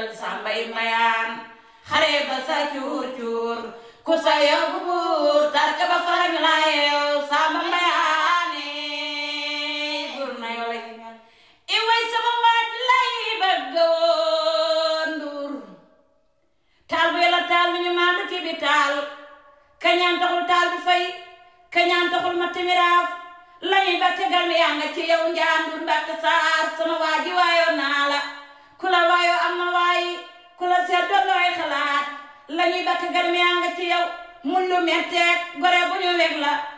jël sàmbay mayaan xare ba sa cuur cuur ku sa yóbbu buur tarka ba farañ la yeew sàmba mayaane buur na yoo lay i way sama waaj lay bëgg woon nduur taal bu yàlla taal mi ñu maandu ki bi taal kañaan taxul taal bi fay kañaan taxul ma timiraaf lañuy ba tegal mi yaa nga ci yow njaan du mbàkk saar sama waa ji waayoo naa la ku la waayoo am na waayi ku la seet doon looy xalaat lañuy ba tegal mi yaa nga ci yow mun lu metteeg gore bu ñu weg la